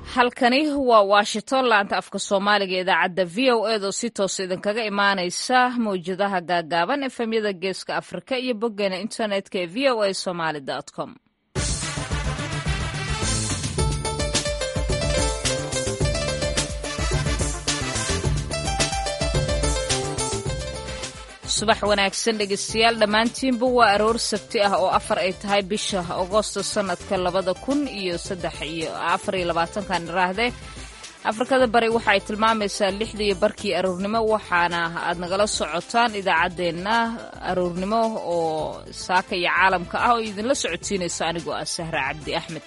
halkani waa washington laanta afka soomaaliga idaacadda v o ed oo si toos idinkaga imaaneysa mawjadaha gaagaaban efemyada geeska afrika iyo boggeena internetka ee v o a somaly com subax wanaagsan dhegeystayaal dhammaantiinba waa aroor sabti ah oo afar ay tahay bisha agosto sannadka labada kun iyo saddex iyo afar iyo labaatankan iraahdee afrikada bari waxa ay tilmaamaysaa lixda iyo barkii aroornimo waxaana aad nagala socotaan idaacaddeenna aroornimo oo saaka iyo caalamka ah oo idinla socodsiinaysa anigoo ah sahra cabdi axmed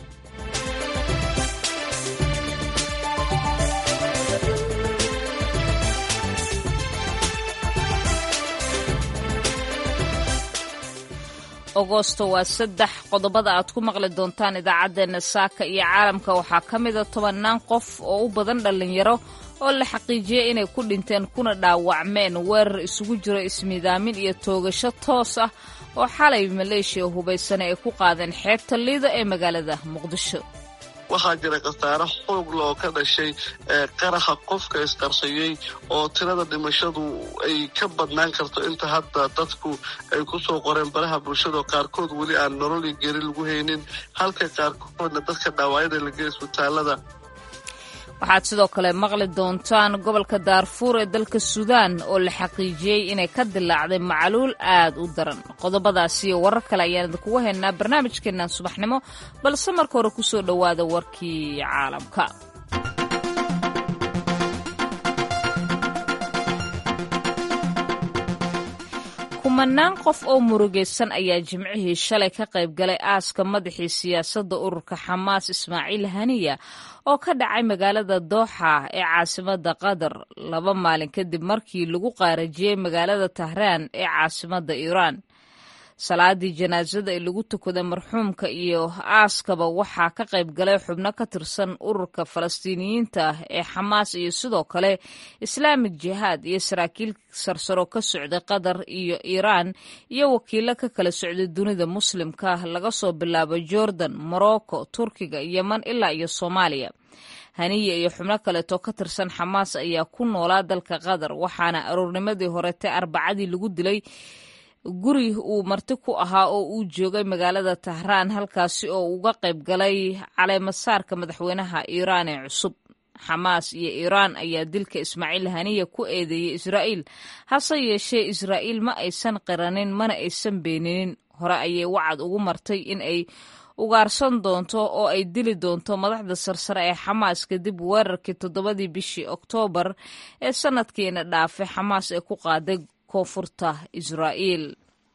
agosto waa saddex qodobada aad ku maqli doontaan idaacaddeenna saaka iyo caalamka waxaa ka mida tobannaan qof oo u badan dhallinyaro oo la xaqiijiyey inay ku dhinteen kuna dhaawacmeen weerar isugu jiro ismiidaamin iyo toogasho toos ah oo xalay maleeshiya hubaysane ay ku qaadeen xeebta liida ee magaalada muqdisho waxaa jira khasaare xoogla oo ka dhashay qaraxa qofka isqarsayey oo tirada dhimashadu ay ka badnaan karto inta hadda dadku ay ku soo qoreen baraha bulshada oo qaarkood weli aan nololi geri lagu haynin halka qaarkoodna dadka dhaawacyada lageey isbitaalada waxaad sidoo kale maqli doontaan gobolka daarfuur ee dalka suudaan oo la xaqiijiyey inay ka dilaacday macluul aad u daran qodobadaasi iyo warar kale ayaan idinkugu haynaa barnaamijkeennan subaxnimo balse marka hore ku soo dhowaada warkii caalamka kumanaan qof oo murugaysan ayaa jimcihii shalay ka qayb galay aaska madaxii siyaasadda ururka xamaas ismaaciil haniya oo ka dhacay magaalada dooxa ee caasimadda qatar laba maalin kadib markii lagu qaarajiyey magaalada tahraan ee caasimadda iiraan salaadii janaasada ee lagu tukaday marxuumka iyo aaskaba waxaa ka qayb galay xubno ka tirsan ururka falastiiniyiinta ee xamaas iyo sidoo kale islaamik jihaad iyo saraakiil sarsaro ka socday qatar iyo iiraan iyo wakiilo ka kala socday dunida muslimka laga soo bilaabo jordan morocco turkiga yeman ilaa iyo soomaaliya haniya iyo xubno kaleeto ka tirsan xamaas ayaa ku noolaa dalka qatar waxaana aroornimadii horetay arbacadii lagu dilay guri uu marti ku ahaa oo uu joogay magaalada tahraan halkaasi oo uga qayb galay caleemasaarka madaxweynaha iiraan ee cusub xamaas iyo iiraan ayaa dilka ismaaciil haniya ku eedeeyey israa'iil hase yeeshee israa'iil ma aysan qiranin mana aysan beeninin hore ayay wacad ugu martay in ay ugaarsan doonto oo ay dili doonto madaxda sarsare ee xamaas kadib weerarkii toddobadii bishii oktoobar ee sanadkiina dhaafay xamaas ee ku qaaday koonfurta israa'iil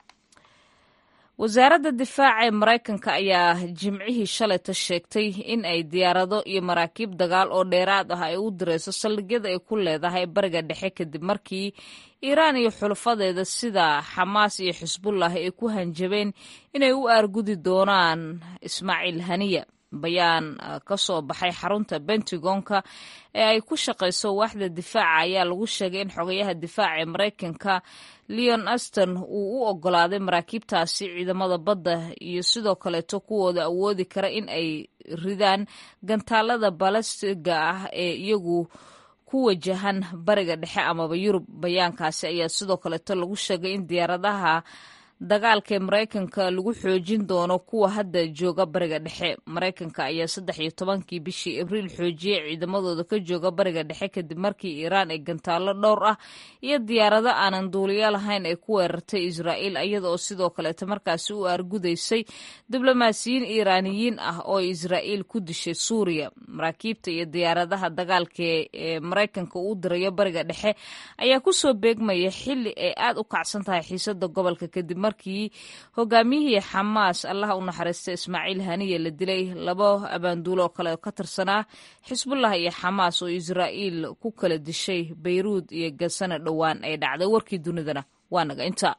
wasaaradda difaaca ee maraykanka ayaa jimcihii shalayta sheegtay in ay diyaarado iyo maraakiib dagaal oo dheeraad ah ay u dirayso saldhigyada ay ku leedahay bariga dhexe kadib markii iiraan iyo xulafadeeda sida xamaas iyo xisbullah ay ku hanjabeen inay u aargudi doonaan ismaaciil haniya bayaan ka soo baxay xarunta bentagonka ee ay ku shaqayso waaxda difaaca ayaa lagu sheegay in xogayaha difaaca ee maraykanka leon aston uu u ogolaaday maraakiibtaasi ciidamada badda iyo sidoo kaleeto kuwooda awoodi kara in ay ridaan gantaalada balastiga ah ee iyagu ku wajahan bariga dhexe amaba yurub bayaankaasi ayaa sidoo kaleeto lagu sheegay in diyaaradaha dagaalka ee maraykanka lagu xoojin doono kuwa hadda jooga bariga dhexe maraykanka ayaa saddex iyo tobankii bishii abriil xoojiyey ciidamadooda ka jooga bariga dhexe kadib markii iiraan ay gantaallo dhowr ah iyo diyaarado aanan duuliyo lahayn ay ku weerartay israa'iil iyada oo sidoo kaleeta markaasi u aargudaysay diblomaasiyiin iiraaniyiin ah oo israa'iil ku dishay suuriya maraakiibta iyo diyaaradaha dagaalka ee maraykanka uu dirayo bariga dhexe ayaa kusoo beegmaya xili ay aad u kacsan tahay xiisada gobolka kadib markii hogaamiyihii xamaas allaha u naxariista ismaaciil haniya la dilay laba abaanduulo oo kale ka tirsanaa xisbullah iyo xamaas oo israa'iil ku kala dishay bayruud iyo gasana dhowaan ay dhacday warkii dunidana waa naga inta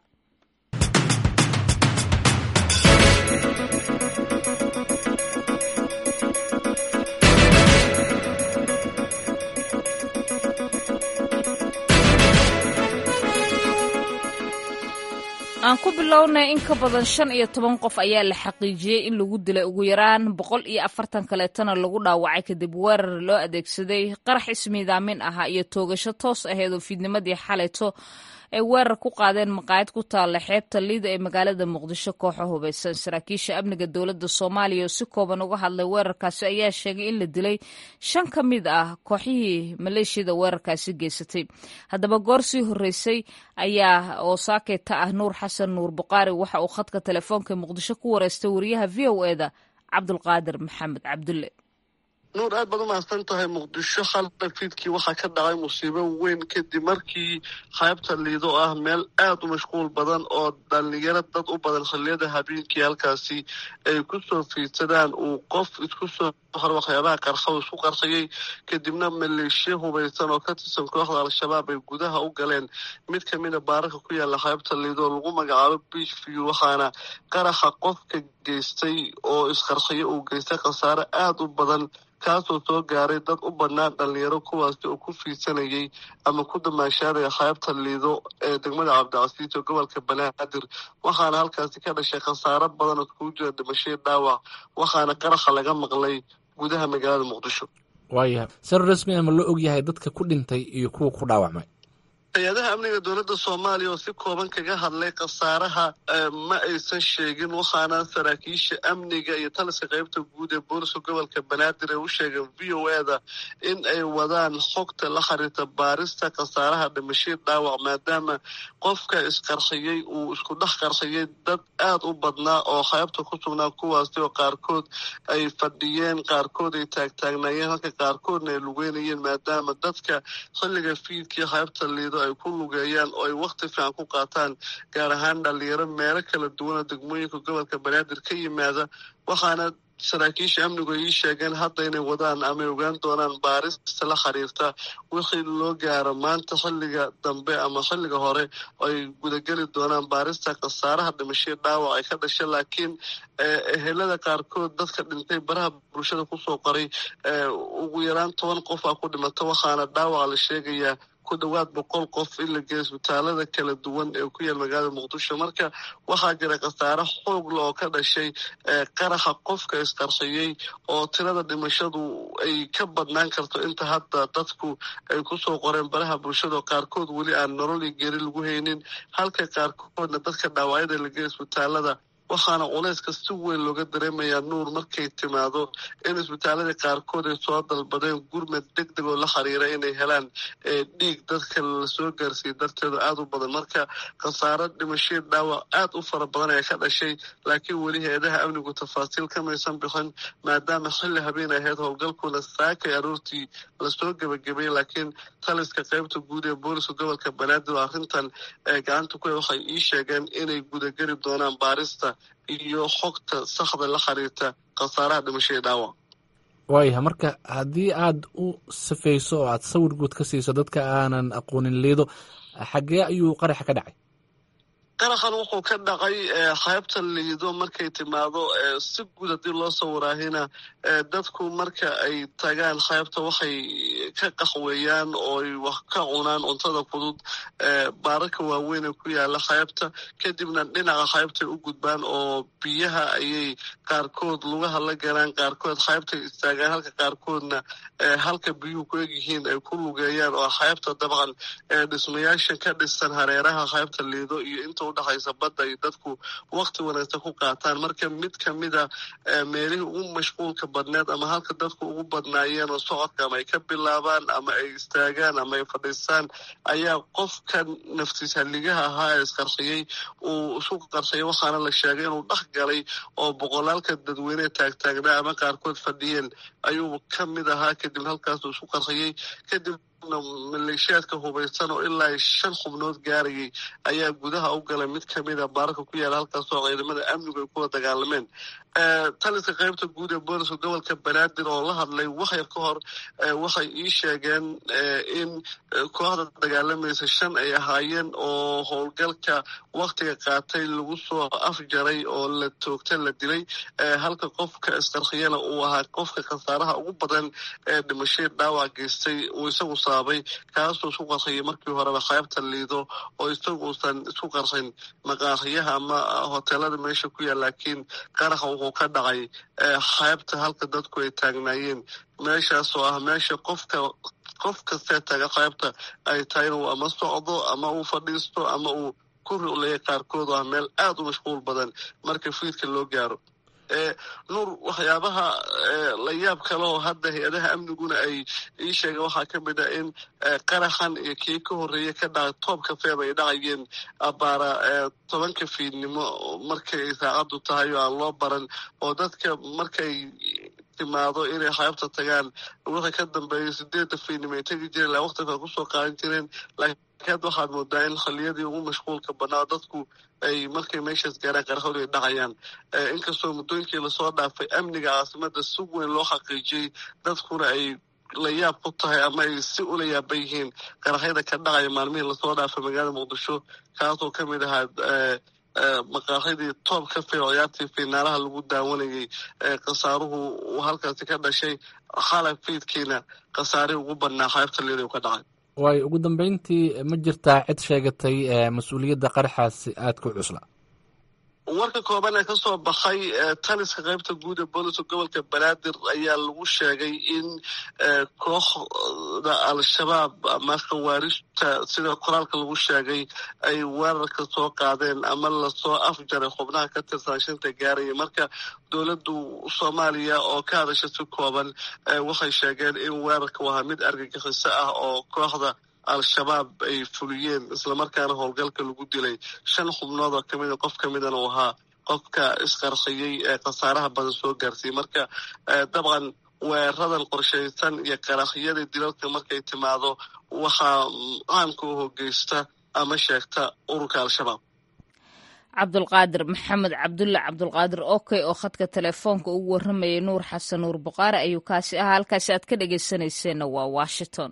aan ku bilownay in ka badan shan iyo toban qof ayaa la xaqiijiyey in lagu dilay ugu yaraan boqol iyo afartan kaleetana lagu dhaawacay kadib weerar loo adeegsaday qarax ismiidaamin ahaa iyo toogasho toos aheed oo fiidnimadii xalayto ay weerar ku qaadeen maqaayad ku taalla xeebta liida ee magaalada muqdisho kooxo hubaysan saraakiisha amniga dowladda soomaaliya oo si kooban uga hadlay weerarkaasi ayaa sheegay in la dilay shan ka mid ah kooxihii maleeshiyada weerarkaasi geysatay haddaba goor sii horreysay ayaa oo saakeyta ah nuur xasan nuur buqaari waxa uu khadka telefoonka muqdisho ku wareystay wariyaha v o eda cabdulqaadir maxamed cabdulle nuur aad baad u mahadsan tahay muqdisho xalda fiidkii waxaa ka dhacay musiibo weyn kadib markii qaybta liido ah meel aad u mashquul badan oo dhalinyaro dad u badan xilliyada habeenkii halkaasi ay ku soo fiidsadaan uu qof isku soo hor waxyaabaha qarxa isku qarsayay kadibna maleeshiya hubaysan oo ka tirsan kooxda al-shabaab ay gudaha u galeen mid ka mida baararka ku yaala qaybta liido oo lagu magacaabo beach view waxaana qaraxa qofka geystay oo isqarsaya uu geystay khasaare aada u badan kaasoo soo gaaray dad u badnaan dhalinyaro kuwaasi oo ku fiidsanayay ama ku damaashaadaya qaybta liido ee degmada cabdicasiis oo gobolka banaadir waxaana halkaasi ka dhashay khasaaro badan oo iskugu jira dhimashaya dhaawac waxaana qaraxa laga maqlay gudaha magaalada muqdisho waayahay sar rasmi ama loo ogyahay dadka ku dhintay iyo kuwa ku dhaawacmay hay-adaha amniga dowladda soomaaliya oo si kooban kaga hadlay khasaaraha ma aysan sheegin waxaana saraakiisha amniga iyo taliska qaybta guud ee booliska gobolka banaadir ay u sheegeen v o eda in ay wadaan xogta la xiriirta baarista khasaaraha dhimashii dhaawac maadaama qofka isqarxiyey uu isku dhex qarxiyey dad aada u badnaa oo qaybta ku sugnaa kuwaasi oo qaarkood ay fadhiyeen qaarkood ay taagtaagnaayeen halka qaarkoodna ay lugeynayeen maadaama dadka xilliga fiidkii qaybta liido ay ku lugeeyaan oo ay wakti fiican ku qaataan gaar ahaan dhalinyaro meelo kala duwana degmooyinka gobolka banaadir ka yimaada waxaana saraakiisha amnigu ay ii sheegeen hadda inay wadaan ama ay ogaan doonaan baarista la xiriirta wixii loo gaaro maanta xilliga dambe ama xilliga hore ay gudageli doonaan baarista khasaaraha dhimashii dhaawac ay ka dhashay laakiin ehelada qaarkood dadka dhintay baraha bulshada kusoo qoray ugu yaraan toban qof aa ku dhimata waxaana dhaawaca la sheegayaa ku dhawaad boqol qof in la geeyo isbitaalada kala duwan ee ku yaal magaalada muqdisho marka waxaa jira khasaare xoogla oo ka dhashay qaraxa qofka isqarxiyey oo tirada dhimashadu ay ka badnaan karto inta hadda dadku ay kusoo qoreen baraha bulshada oo qaarkood weli aan nolol iyo geri lagu haynin halka qaarkoodna dadka dhaawacyada la geeyo isbitaalada waxaana culayska si weyn looga dareemayaa nuur markay timaado in isbitaaladii qaarkood ay soo dalbadeen gurmad deg deg oo la xiriira inay helaan dhiig dadka lasoo gaarsiiyey darteeda aada u badan marka khasaaro dhimashii dhaawac aada u fara badan ayaa ka dhashay laakiin weli hay-adaha amnigu tafaasiil kamaysan bixin maadaama xilli habeen ahayd howlgalkuna saakay aroortii lasoo gebagabeeyey laakiin taliska qaybta guud ee booliska gobolka banaadir oo arrintan gacanta ku waxay ii sheegeen inay gudageli doonaan baarista iyo xogta saxda la xiriirta khasaaraha dhimashadii dhaawac waayahay marka haddii aad u safayso oo aad sawir guud ka siiso dadka aanan aqoonin liido xaggee ayuu qaraxa ka dhacay qaraxan wuxuu ka dhacay qaybta liido markay timaado si guud haddii loo sawiraahina dadku marka ay tagaan qaybta waxay ka qaxweeyaan oo ay wax ka cunaan cuntada fudud baararka waaweyn ee ku yaala qaybta kadibna dhinaca qaybtay u gudbaan oo biyaha ayay qaarkood lugaha la galaan qaarkood qaybtay istaagaan halka qaarkoodna halka biyuhu ku egyihiin ay ku lugeeyaan oo qaybta dabcan dhismayaasha ka dhisan hareeraha qaybta liido iyo inta udhexaysa badda ay dadku wakti wanaagsan ku qaataan marka mid kamida meelihii ugu mashquulka badneed ama halka dadku ugu badnaayeen oo socodka ama ay ka bilaabaan ama ay istaagaan ama ay fadhiistaan ayaa qofka naftiis halligaha ahaa ee isqarxiyey uu isku qarxiyay waxaana la sheegay inuu dhex galay oo boqolaalka dadweyne taagtaagnaa ama qaarkood fadhiyeen ayuu ka mid ahaa kadib halkaasuu isku qarxiyey kadib maleeshiyaadka hubaysan oo ilaa shan xubnood gaarayay ayaa gudaha u galay mid kamida baararka ku yaala halkaasoo ciidamada amnigu ay kula dagaalameen taliska qaybta guud ee booliska gobolka banaadir oo la hadlay waxyar ka hor waxay ii sheegeen in kooxda dagaalamaysa shan ay ahaayeen oo howlgalka waktiga qaatay lagu soo afjaray oo la toogta la dilay halka qofka isqarxiyana uu ahaa qofka khasaaraha ugu badan ee dhimashadii dhaawac geystay uu isagu sababay kaasuu isku qarsayay markii horeba qaybta liido oo isagu uusan isku qarsayn maqaariyaha ama hoteelada meesha ku yaal laakiin qaraxa wuxuu ka dhacay qaybta halka dadku ay taagnaayeen meeshaas oo ah meesha qofka qof kastee taga qaybta ay tahay inuu ama socdo ama uu fadhiisto ama uu ku ruleeya qaarkood oo ah meel aada u mashquul badan marka fiidka loo gaaro nuur waxyaabaha la yaab kale oo hadda hay-adaha amniguna ay ii sheegeen waxaa ka mid ah in qaraxan iyo kii ka horreeya ka dhacay toobka feeb ay dhacayeen abaara tobanka fiidnimo markay saacaddu tahay oo aan loo baran oo dadka markay timaado inay qaybta tagaan wixii ka dambeeya sideedda fiidnimo ay tegi jireen la waqtiga kusoo qaadan jireen laakiin hadda waxaad moodaa in khaliyadii ugu mashquulka banaa dadku ay markay meeshaas gaaraan qarxoodi ay dhacayaan inkastoo muddooyinkii lasoo dhaafay amniga caasimada si weyn loo xaqiijiyey dadkuna ay la yaab ku tahay ama ay si ula yaaban yihiin qaraxyada ka dhacaya maalmihii lasoo dhaafay magaalada muqdisho kaasoo ka mid ahaa maqaaxidii toob ka fee ciyaartii fiinaalaha lagu daawanayay khasaaruhu uu halkaasi ka dhashay xalay fiidkiina khasaarihii ugu badnaa qaybta liida ka dhacay waayo ugu dambeyntii ma jirtaa cid sheegatay mas-uuliyadda qaraxaasi aada ku cusla warka kooban ee kasoo baxay taliska qaybta guud ee booliska gobolka banaadir ayaa lagu sheegay in kooxda al-shabaab ama khawaarijta sida qoraalka lagu sheegay ay weerarka soo qaadeen ama lasoo afjaray xubnaha ka tirsan shanta gaaraya marka dowladdu soomaaliya oo ka hadasha si kooban waxay sheegeen in weerarka wahaa mid argagixiso ah oo kooxda al-shabaab ay fuliyeen islamarkaana howlgalka lagu dilay shan xubnood oo kamida qof ka midana uu ahaa qofka isqarxiyey ee khasaaraha badan soo gaarsiiyey marka dabcan weeradan qorshaysan iyo qaraxyada dilalka markay timaado waxaa caamka u hogeysta ama sheegta ururka al-shabaab cabdulqaadir maxamed cabdulle cabdulqaadir okey oo khadka telefoonka ugu warramayay nuur xasan nuur buqaare ayuu kaasi ahaa halkaasi aad ka dhegaysanayseena waa washington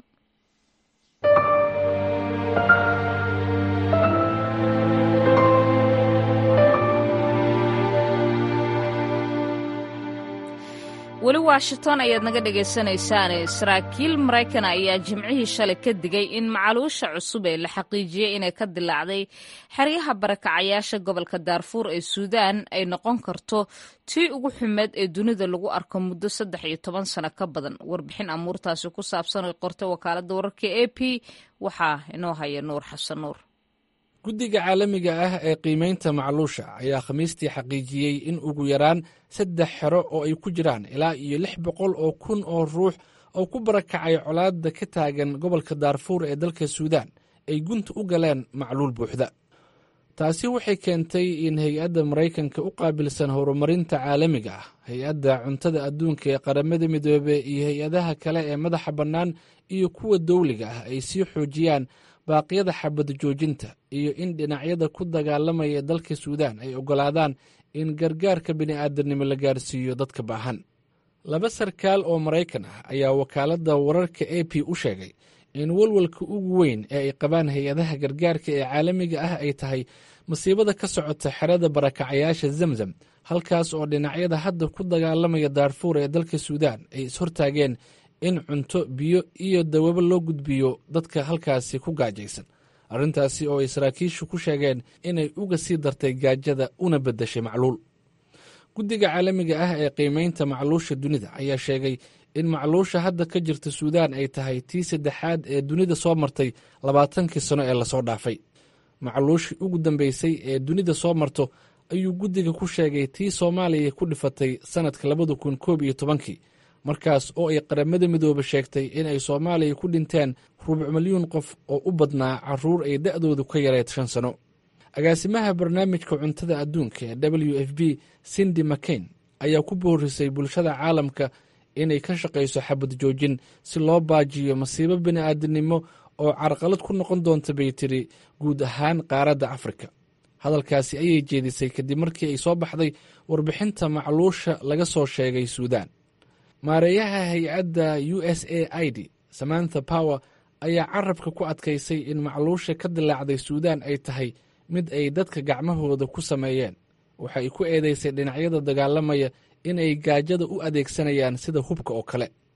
weli washington ayaad naga dhegaysanaysaane saraakiil maraykan ayaa jimcihii shalay ka digay in macaluusha cusub ee la xaqiijiyey inay ka dilaacday xeryaha barakacayaasha gobolka daarfuur ee suudaan ay noqon karto tii ugu xumeed ee dunida lagu arko muddo saddex iyo toban sano ka badan warbixin amuurtaasi ku saabsan ay qortay wakaaladda wararka a p waxaa inoo haya nuur xasan nuur guddiga caalamiga ah ee qiimaynta macluusha ayaa khamiistii xaqiijiyey in ugu yaraan saddex xero oo ay ku jiraan ilaa iyo lix boqol oo kun oo ruux oo ku barakacay colaadda ka taagan gobolka daarfuur ee dalka suudaan ay gunta u galeen macluul buuxda taasi waxay keentay in hay-adda maraykanka u qaabilsan horumarinta caalamiga ah hay-adda cuntada adduunka ee qaramada midoobe iyo hay-adaha kale ee madaxa bannaan iyo kuwa dowliga ah ay sii xoojiyaan baaqyada xabad joojinta iyo in dhinacyada ku dagaalamaya dalka suudaan ay oggolaadaan in gargaarka bini'aadanimo la gaarsiiyo dadka baahan laba sarkaal oo maraykan ah ayaa wakaaladda wararka a p u sheegay in walwalka ugu weyn ee ay qabaan hay-adaha gargaarka ee caalamiga ah ay tahay masiibada ka socota xerada barakacayaasha zamzam halkaas oo dhinacyada hadda ku dagaalamaya daarfuur ee dalka suudaan ay ishortaageen in cunto biyo iyo dawabo loo gudbiyo dadka halkaasi ku gaajaysan arrintaasi oo ay saraakiishu ku sheegeen inay uga sii dartay gaajada una beddeshay macluul guddiga caalamiga ah ee qiimaynta macluusha dunida ayaa sheegay in macluusha hadda ka jirta suudaan ay tahay tii saddexaad ee dunida soo martay labaatankii sano ee lasoo dhaafay macluushii ugu dambeysay ee dunida soo marto ayuu guddiga ku sheegay tii soomaaliya ku dhifatay sannadka labada kun koob iyo tobankii markaas oo ay qaramada midoobe sheegtay inay soomaaliya ku dhinteen rubuc milyuun qof oo u badnaa caruur ay da'doodu ka yareed shan sano agaasimaha barnaamijka cuntada adduunka ee w f b sindi mcain ayaa ku boorisay bulshada caalamka inay ka shaqayso xabad joojin si loo baajiyo masiibo bini'aadanimo oo carqalad ku noqon doonta bay tiri guud ahaan qaaradda afrika hadalkaasi ayay jeedisay kadib markii ay soo baxday warbixinta macluusha laga soo sheegay suudaan maareeyaha hay-adda u s a i d samantha power ayaa carabka ku adkaysay in macluusha ka dilaacday suudaan ay tahay mid ay dadka gacmahooda ku sameeyeen waxa ay ku eedeysay dhinacyada dagaalamaya inay gaajada u adeegsanayaan sida hubka oo kale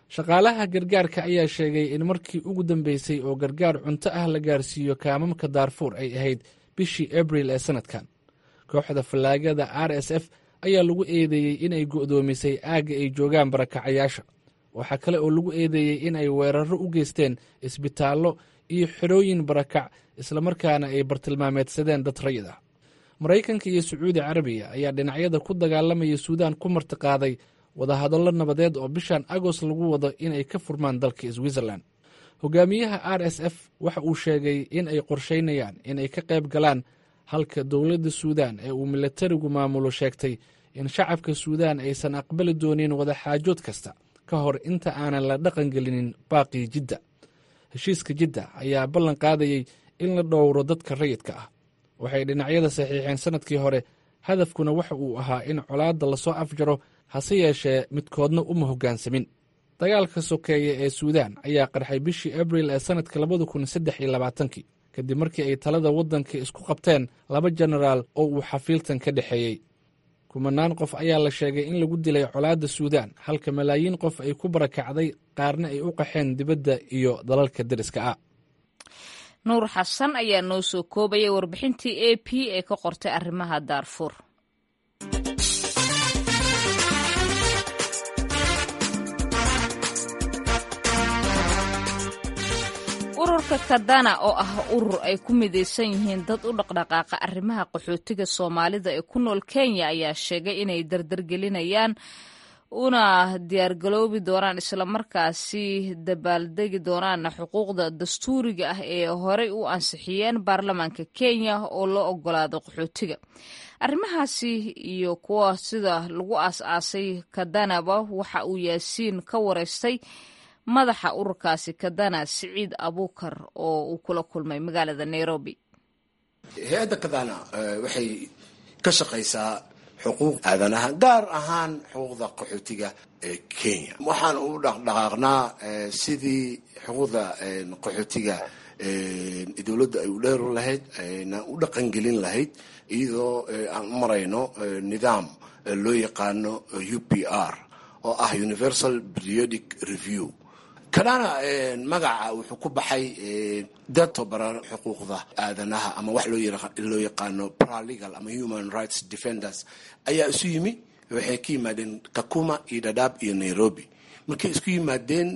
shaqaalaha gargaarka ayaa sheegay in markii ugu dambeysay oo gargaar cunto ah la gaarsiiyo kaamamka daarfuur ay ahayd bishii abril ee sanadkan kooxda fallaagada r s f ayaa lagu eedeeyey inay go'doomisay aagga ay joogaan barakacayaasha waxaa kale oo lagu eedeeyey in ay weeraro u geysteen isbitaallo iyo xerooyin barakac islamarkaana ay bartilmaameedsadeen dad rayid ah maraykanka iyo sacuudi carabiya ayaa dhinacyada ku dagaalamaya suudaan ku martiqaaday wadahadallo nabadeed oo bishan agost lagu wado inay ka furmaan dalka switzerland hogaamiyaha r s f waxa uu sheegay in ay qorsheynayaan inay ka qayb galaan halka dowladda suudaan ee uu milatarigu maamulo sheegtay in shacabka suudaan aysan aqbali doonin wadaxaajood kasta ka hor inta aanan la dhaqan gelinin baaqii jidda heshiiska jidda ayaa ballan qaadayey in la dhowro dadka rayidka ah waxay dhinacyada saxiixeen sannadkii hore hadafkuna waxa uu ahaa in colaadda lasoo afjaro hase yeeshee midkoodna uma hoggaansamin dagaalka sokeeye ee suudaan ayaa qarxay bishii abril ee sannadka labada kun saddex iyo labaatankii kadib markii ay talada waddanka isku qabteen laba jenaraal oo uu xafiiltan ka dhexeeyey kumanaan qof ayaa la sheegay in lagu dilay colaadda suudaan halka malaayiin qof ay ku barakacday qaarna ay u qaxeen dibadda iyo dalalka deriska ah nuur xasan ayaa noo soo koobayay warbixintii a p ee ka qortay arrimaha daarfuur ururka kadana oo ah urur ay ku midaysan yihiin dad u dhaqdhaqaaqa arrimaha qaxootiga soomaalida ee ku nool kenya ayaa sheegay inay dardargelinayaan una diyaargaloobi doonaan islamarkaasi dabaaldegi doonaana xuquuqda dastuuriga ah ee horey u ansixiyeen baarlamaanka kenya oo loo ogolaado qaxootiga arrimahaasi iyo kuwa sida lagu aas-aasay kadanaba waxa uu yaasiin ka wareystay madaxa ururkaasi kadana siciid abuukar oo uu kula kulmay magaalada nairobi hay-adda kadana waxay ka shaqaysaa xuquuq aadanaha gaar ahaan xuquuqda qaxootiga ee kenya waxaan u dhaqdhaqaaqnaa sidii xuquuqda qaxootiga dowladda ay u dheeru lahayd ayna u dhaqangelin lahayd iyadoo aan u marayno nidaam loo yaqaano u p r oo ah universal periodic review kadana magaca wuxuu ku baxay dad tobaran xuquuqda aadanaha ama wax loo yaqaano paralegal ama human rights defenders ayaa isu yimi waxay ka yimaadeen kakuma iyo dadaab iyo nairobi markay isku yimaadeen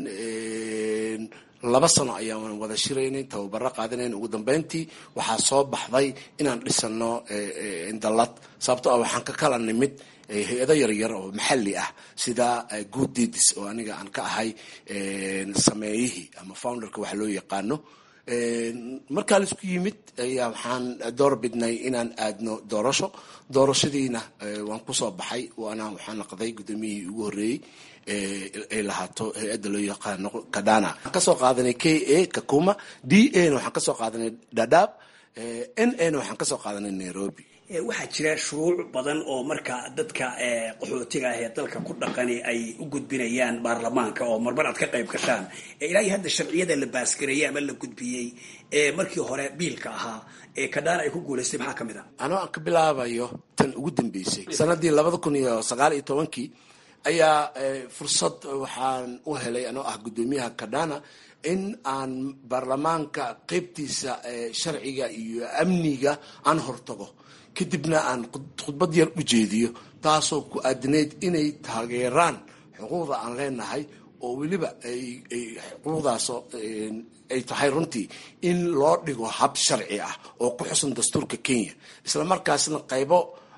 laba sano ayaan wada shiraynay tababaro qaadanayn ugu dambeyntii waxaa soo baxday inaan dhisano dallad sababto ah waxaan ka kala nimid hay-ado yaryar oo maxalli ah sida good deeds oo aniga aan ka ahay sameeyihii ama founderka waxa loo yaqaano markaa la isku yimid ayaa waxaan door bidnay inaan aadno doorasho doorashadiina waan kusoo baxay waana waxaan naqday guddoomiyihii ugu horreeyey ay lahaato hay-adda loo yaqaano kadana waxaan kasoo qaadanay k a kakuma d a na waxaan kasoo qaadanay dadaab n a na waxaan kasoo qaadanay nairobi waxaa jira shuruuc badan oo marka dadka qaxootiga ah ee dalka ku dhaqani ay u gudbinayaan baarlamaanka oo marmar aad ka qayb gashaan ilaa iyo hadda sharciyada la baasgareeyey ama la gudbiyey ee markii hore biilka ahaa ee kadhaana ay ku guulaystay maxaa ka mid a anoo aan ka bilaabayo tan ugu dambeysay sanadii labada kun iyo sagaal iyo tobankii ayaa fursad waxaan u helay anoo ah guddoomiyaha kadhana in aan baarlamaanka qeybtiisa sharciga iyo amniga aan hortago kadibna aan khudbad yar u jeediyo taasoo ku aadinayd inay taageeraan xuquuqda aan leenahay oo weliba xuquuqdaasoo ay tahay runtii in loo dhigo hab sharci ah oo ku xusan dastuurka kenya isla markaasna qaybo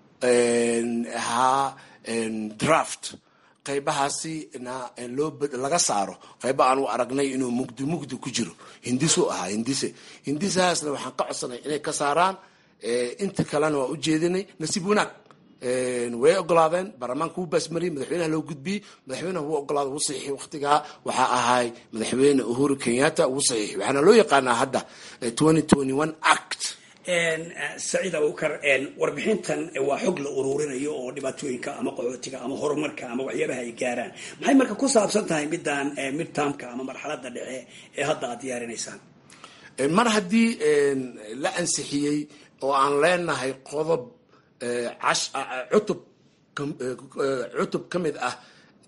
ahaa draft qaybahaasina loo laga saaro qayba aan u aragnay inuu mugdi mugdi ku jiro hindisu ahaa hindise hindisahaasna waxaan ka codsanay inay ka saaraan inta kalena waa u jeedinay nasiib wanaag way ogolaadeen baarlamaanka wuu baasmariyey madaxweynaha loo gudbiyey madaxweynaha wuu ogolaada wuu saxiixi waqtigaa waxaa ahay madaxweyne uhuru kenyatta wuu saxiixi waxaana loo yaqaanaa hadda act saciid abukar warbixintan waa xog la ururinayo oo dhibaatooyinka ama qaxootiga ama horumarka ama waxyaabaha ay gaaraan maxay marka ku saabsan tahay midaan midtaamka ama marxalada dhexe ee hadda aad diyaarinaysaan mar haddii la ansixiyey oo aan leenahay qodob cutub cutub ka mid ah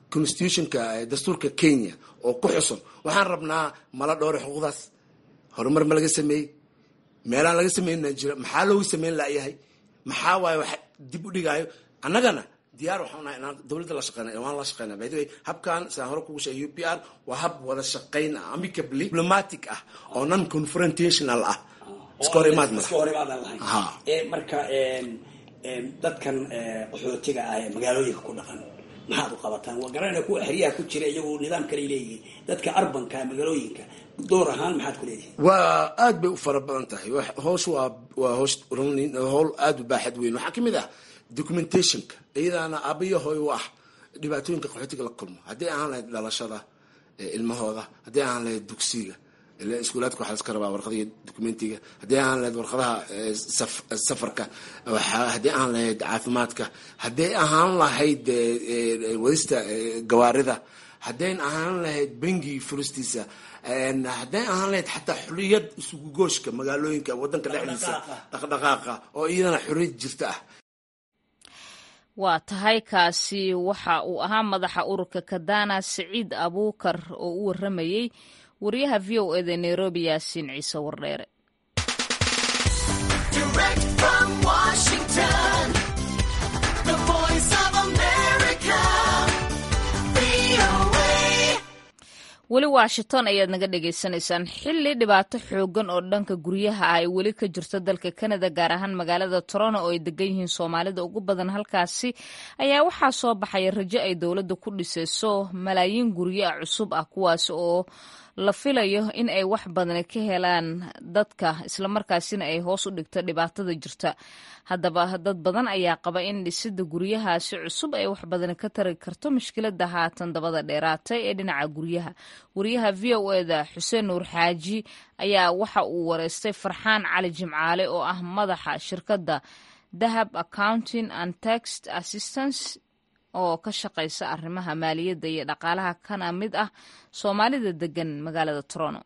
constitutionka dastuurka kenya oo ku xusun waxaan rabnaa mala dhowre xuquuqdaas horumar ma laga sameeyey meelaan laga sameynna jira maxaa loogu sameyn layahay maxaa waaye wax dib u dhigaayo annagana diyaar waxaan nahay inaan dowladda la shaqeyna waan la shaqeyna by the way habkan sidaan hore kugu sheegay u p r waa hab wada shaqeyn ah amicably diplomatic ah oo non confrontational ah iska hor imaad iska hor imaadan lahayn ee marka dadkan qaxootiga ah ee magaalooyinka ku dhaqan maxaad u qabataan waa garanayna kuwa xeryaha ku jira iyagu nidaam kale leeyihiin dadka arbanka magaalooyinka door ahaan maxaad ku leedihin waa aad bay u fara badan tahay hoosh waa waa hoosh howl aada u baaxad weyn waxaa kamid ah documentationka iyadaana aabayo hooy u ah dhibaatooyinka qaxootiga la kulmo haddii ahaan lahayd dhalashada ilmahooda haddii ahaan lahayd dugsiga iskuulaadka waxaa laska rabaa warqadiga documentiga haddii ahaan lahayd warqadaha safarka haddii ahaan lahayd caafimaadka haddii ahaan lahayd wadista gawaarida haddayn ahaan lahayd bengi furistiisa hadday ahaan lahayd xataa xuriyad isugu gooshka magaalooyinka wadanka dhexdiisa dhaqdhaqaaqa oo iyadana xuriyad jirta ah waa tahay kaasi waxa uu ahaa madaxa ururka kadana siciid abuukar oo u waramayey wariyaha v o eda nairobi yaasiin ciise wardheere weli washington ayaad naga dhagaysanaysaan xilli dhibaato xoogan oo dhanka guryaha ah ay weli ka jirto dalka kanada gaar ahaan magaalada toronto oo ay degan yihiin soomaalida ugu badan halkaasi ayaa waxaa soo baxaya rajo ay dowladda ku dhisayso malaayiin guryo ah cusub ah kuwaas oo la filayo in ay wax badan ka helaan dadka islamarkaasina ay hoos u dhigto dhibaatada jirta haddaba dad badan ayaa qaba in dhisida guryahaasi cusub ay wax badan ka tari karto mushkilada haatan dabada dheeraatay ee dhinaca guryaha wariyaha v o eda xuseen nuur xaaji ayaa waxa uu wareystay farxaan cali jimcaale oo ah madaxa shirkadda dahab accounting and text assistance oo ka shaqaysa arrimaha maaliyadda iyo dhaqaalaha kana mid ah soomaalida degan magaalada toronto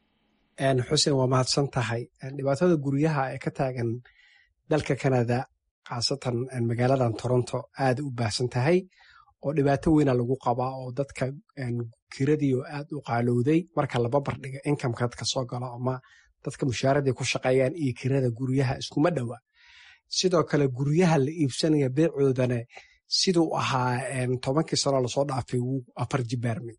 xuseen waa mahadsan tahay dhibaatada guryaha ee ka taagan dalka canada khaasatan magaaladan toronto aada u baahsan tahay oo dhibaato weyna lagu qabaa oo dadka kiradii oo aad u qaalowday marka laba bardhiga inkamka dadka soo galo ama dadka mushaaradii ku shaqeeyaan iyo kirada guryaha iskuma dhowa sidoo kale guryaha la iibsanaya beecoodana siduu ahaa tobankii sano lasoo dhaafay wuu afar jibaarmay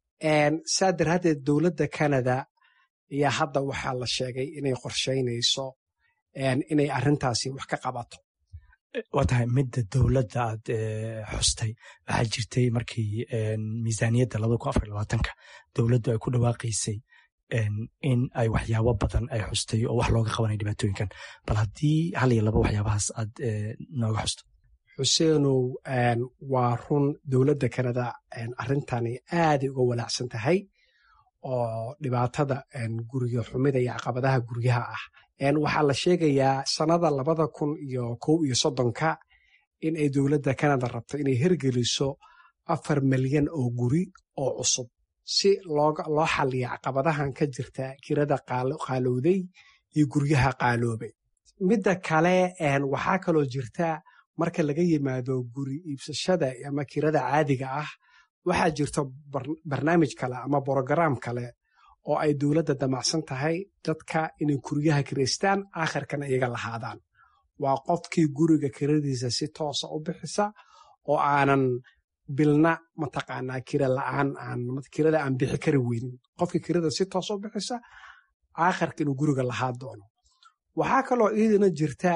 saa daraadeed dowladda canada ayaa hadda waxaa la sheegay inay qorshaynayso inay arintaasi wax ka qabato waa tahay midda dowladda aad xustay waxaa jirtay markii miisaaniyadda labada kun afar labaatanka dowladdu ay ku dhawaaqaysay in ay waxyaabo badan ay xustay oo wax looga qabanay dhibaatooyinkan bal haddii hal iyo laba waxyaabahaas aad nooga xusto xuseenow waa run dowladda canada arrintani aaday uga walaacsan tahay oo dhibaatada guryo xumida iyo caqabadaha guryaha ah waxaa la sheegayaa sannada labada kun iyo kow iyo soddonka in ay dowladda canada rabto inay hergeliso afar milyan oo guri oo cusub si loo xaliya caqabadahan ka jirta kirada qaalowday iyo guryaha qaaloobay midda kale waxaa kaloo jirta marka laga yimaado guri iibsashada ama kirada caadiga ah waxaa jirta barnaamij kale ama brogaraam kale oo ay dowladda damacsan tahay dadka inay guryaha kiraystaan aakhirkana iyaga lahaadaan waa qofkii guriga kiradiisa si toosa u bixisa oo aanan bilna mataqaanaa kira la'aan kirada aan bixi kari weynin qofkii kirada si toosa u bixisa aakhirka inuu guriga lahaa doono waxaa kaloo iidana jirta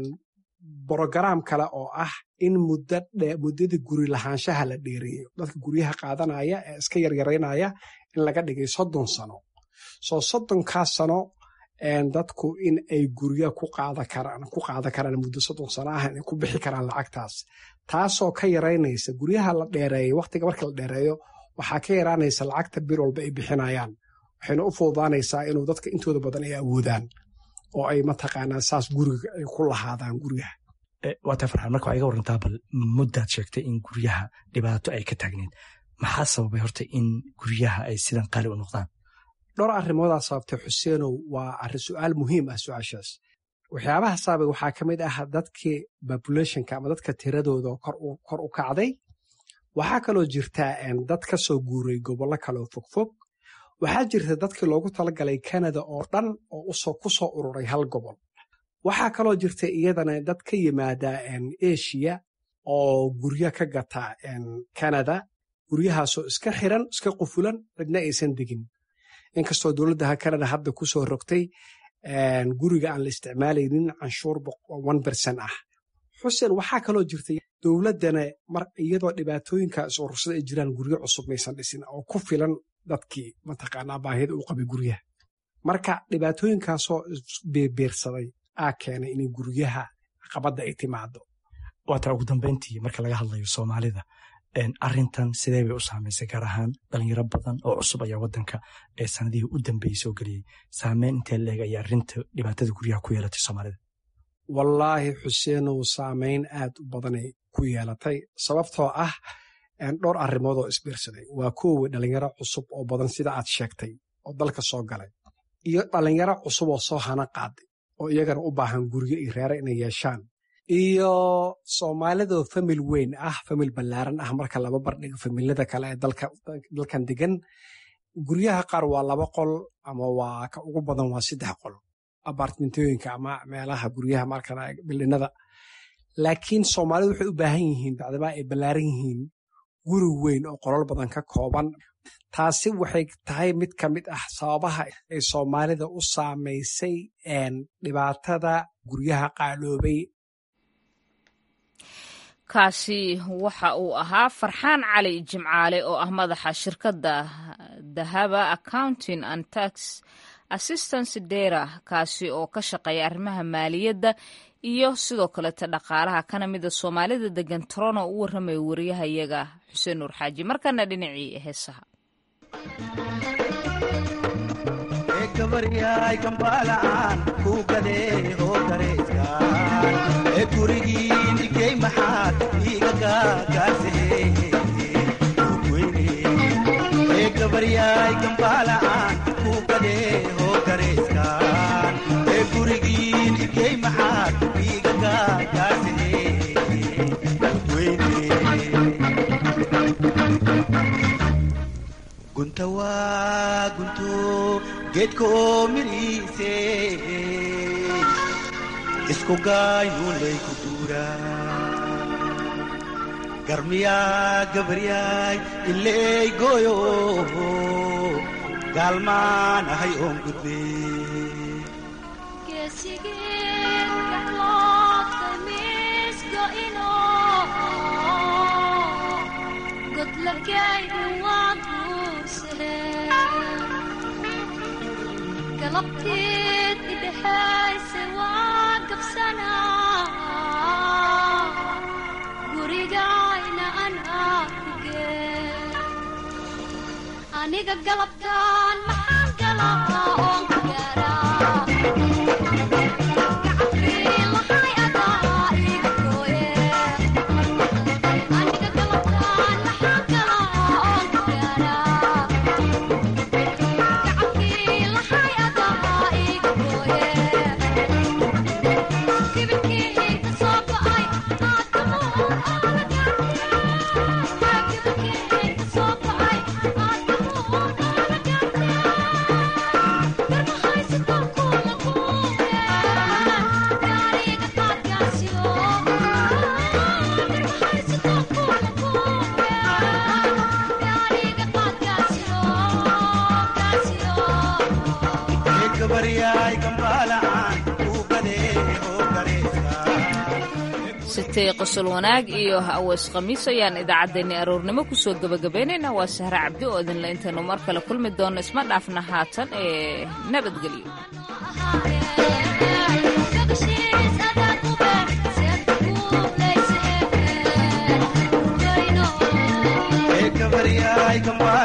brogaraam kale oo ah in muddadii guri lahaanshaha la dheereeyo dadka guryaha qaadanaya ee iska yaryaraynaya in laga dhigay soddon sano soo soddonkaas sano dadku in ay gurya ku qaadan karaan muddo soddon sano ah inay ku bixi karaan lacagtaas taasoo ka yaraynaysa guryaha la dheereeyo waqtiga marka la dheereeyo waxaa ka yaraanaysa lacagta bir walba ay bixinayaan waxayna u fududaanaysaa inuu dadka intooda badan ay awoodaan oo ay mataqaanaa saas guriga ay ku lahaadaan guryaha waata farxaan marka waa iga warantaa bal muddaad sheegtay in guryaha dhibaato ay ka taagneed maxaa sababay horta in guryaha ay sidan qaali u noqdaan dhowr arrimoodaa sababtay xuseenow waa arrin su'aal muhiim ah su-aashaas waxyaabaha sababay waxaa ka mid ah dadkii populationka ama dadka tiradooda kor u kacday waxaa kaloo jirta dad ka soo guuray gobollo kaleoo fogfog waxaa jirta dadkii loogu talagalay kanada oo dhan oo ku soo ururay hal gobol waxaa kaloo jirta iyadana dad ka yimaada eshiya oo guryo ka gata kanada guryahaasoo iska xiran iska qufulan cidna aysan degin inkastoo dowladdaha kanada hadda ku soo rogtay guriga aan la isticmaalaynin canshuur one bercent ah xuseen waxaa kaloo jirta dowladdana iyadoo dhibaatooyinkaas urursada ay jiraan guryo cusub maysan dhisin oo ku filan dadkii mataqaanaa baahida uu qabay guryaha marka dhibaatooyinkaasoo beerbeersaday aa keenay inay guryaha caqabadda ay timaado waataa ugu dambeyntii marka laga hadlayo soomaalida arintan sidee bay u saamaysay gaar ahaan dhalinyaro badan oo cusub ayaa wadanka ee sanadihii u dambeeyey soo geliyey saameyn intee leeg ayaa arinta dhibaatada guryaha ku yeelatay soomaalida wallaahi xuseenow saameyn aad u badanay ku yeelatay sababtoo ah dhowr arrimood oo isbiirsaday waa kuwii dhalinyaro cusub oo badan sida aad sheegtay oo dalka soo galay iyo dhalinyaro cusub oo soo hana qaaday oo iyagana u baahan guryo iyo reere inay yeeshaan iyo soomaalidoo famil weyn ah famil ballaaran ah marka laba bardhigo familada kale ee dalkan degan guryaha qaar waa laba qol ama waa ka ugu badan waa saddex qol abartmentooyinka ama meelaha guryaha markan bildhinada laakiin soomaalidu waxay u baahan yihiin bacdama ay ballaaran yihiin guri weyn oo qolol badan ka kooban taasi waxay tahay mid ka mid ah sababaha ay soomaalida u saamaysay dhibaatada guryaha qaaloobay kaasi waxa uu ahaa farxaan cali jimcaale oo ah madaxa shirkadda dahaba accounting and tax assistance dera kaasi oo ka shaqeeya arrimaha maaliyadda iyo sidoo kaleeta dhaqaalaha kana mida soomaalida degan torono u warramaya wariyahayaga xuseen nuur xaaji markana dhinacii heesaha gabaryaay kambaalaan kuu gadee oo dareyskaan ee gurigiin igey maxaad iiga gaagaasee ee gabaryaay kambaalaan kuu gadee oo dareyskaan ee gurigiin igey maxaad iiga gaagaasee gunta waa gunto geedka oo midhiise isku gaaynuunlay ku duuraa garmiyaa gabaryaay ileey gooyo gaalmaan ahay oon gudbe galabteed idhexayse waa gabsanaa gurigayna anaa ku gee aniga galabtaan maxaan galaa oon ku gaaraa sitay qosol wanaag iyo aweys khamiis ayaan idaacaddeenni aroornimo kusoo gebagabaynaynaa waa sahre cabdi oo idinle intaynu mar kale kulmi doonno isma dhaafna haatan ee nabadgelyo gabaryaay kambaa